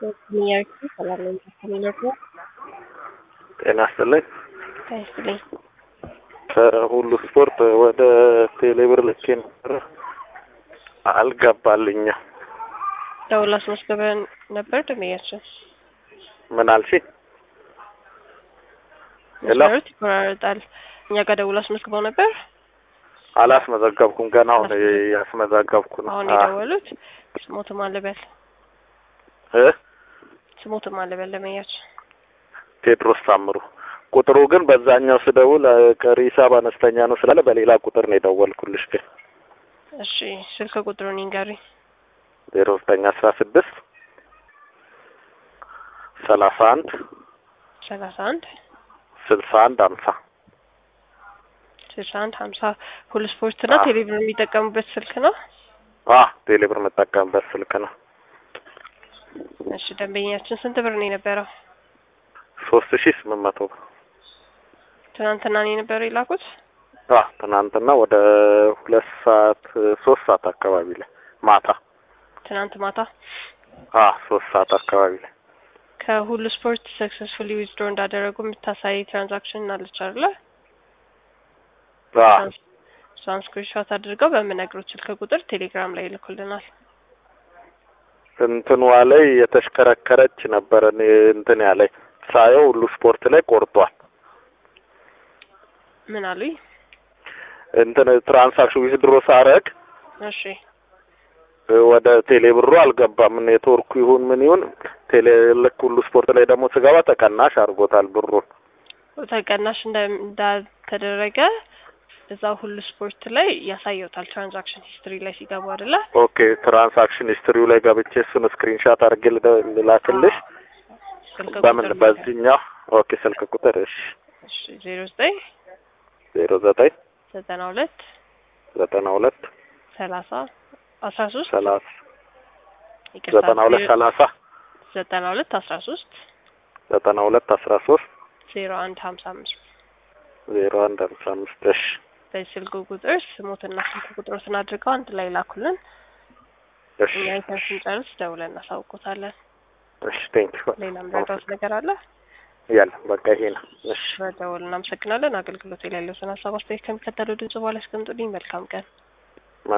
ጤና ይስጥልኝ። ይስጥልኝ። ከሁሉ ስፖርት ወደ ቴሌብር ልኬ ነበረ አልገባልኝም። ደውል አስመዝግበን ነበር ደንበኛችን። ምን አልሽ? ሄሎ መስመሮች ይቆራረጣል። እኛ ጋር ደውል አስመዝግበው ነበር። አላስመዘገብኩም። ገና አሁን ያስመዘገብኩ ነው። አሁን አ- የደወሉት ስሞትም አለበል እ ስሞትም አለበል ደንበኛችን ቴድሮስ ታምሩ። ቁጥሩ ግን በዛኛው ስደውል አ፣ ቀሪ ሂሳብ አነስተኛ ነው ስላለ በሌላ ቁጥር ነው የደወልኩልሽ። ግን እሺ ስልክ ቁጥሩን ይንገሪ። ዜሮ ዘጠኝ አስራ ስድስት ሰላሳ አንድ ሰላሳ አንድ ስልሳ አንድ ሀምሳ ስልሳ አንድ ሀምሳ ሁሉ ስፖርት እና አዎ። ቴሌቪዥን የሚጠቀሙበት ስልክ ነው። አ ቴሌብር የምጠቀምበት ስልክ ነው። እሺ ደንበኛችን ስንት ብር ነው የነበረው? ሶስት ሺህ ስምንት መቶ ብር ትናንትና ነው የነበረው የላኩት። አ ትናንትና ወደ ሁለት ሰዓት ሶስት ሰዓት አካባቢ ላይ ማታ ትናንት ማታ አ ሶስት ሰዓት አካባቢ ላይ ከሁሉ ስፖርት ሰክሰስፉሊ ዊዝድሮ እንዳደረጉ የምታሳይ ትራንዛክሽን አለች አይደለ? አ እሷን ስክሪንሾት አድርገው በምነግሩት ስልክ ቁጥር ቴሌግራም ላይ ይልኩልናል። እንትኗ ላይ የተሽከረከረች ነበረ እኔ እንትን ያለኝ ሳየው ሁሉ ስፖርት ላይ ቆርጧል። ምን አሉኝ? እንትን ትራንሳክሽን ዊዝድሮ ሳረግ እሺ ወደ ቴሌ ብሩ አልገባም። ኔትወርኩ ይሁን ምን ይሁን ቴሌ ልክ ሁሉ ስፖርት ላይ ደግሞ ስገባ ተቀናሽ አድርጎታል ብሩን። ተቀናሽ እንደ- እንዳልተደረገ እዛው ሁሉ ስፖርት ላይ ያሳየውታል። ትራንዛክሽን ሂስትሪ ላይ ሲገቡ አይደለ? ኦኬ ትራንሳክሽን ሂስትሪው ላይ ገብቼ እሱን ስክሪንሻት አድርጌ ልደ- ልላክልሽ። ስልክ በምን ቁጥር በዚህኛው? ኦኬ ስልክ ቁጥር እሺ እሺ ዜሮ ዘጠኝ ዜሮ ዘጠኝ ዘጠና ሁለት ዘጠና ሁለት ሰላሳ አስራ ሶስት ሰላሳ ይቅርታ ዘጠና ሁለት ሰላሳ ዘጠና ሁለት አስራ ሶስት ዘጠና ሁለት አስራ ሶስት ዜሮ አንድ ሀምሳ አምስት ዜሮ አንድ ሃምሳ አምስት እሺ በዚህ ስልክ ቁጥር ስሞትና ስልክ ቁጥሮትን አድርገው አንድ ላይ ላኩልን። እሺ እኛ አይተን ስንጨርስ ደውለን እናሳውቆታለን። እሺ ቴንኪው ሌላ ምረዳውት ነገር አለ? ያለ በቃ ይሄ ነው። እሺ በደውል እናመሰግናለን። አገልግሎት ላይ ያለውን ሀሳብ አስተያየት ከሚከተለው ድምጽ በኋላ ያስቀምጡልኝ። መልካም ቀን።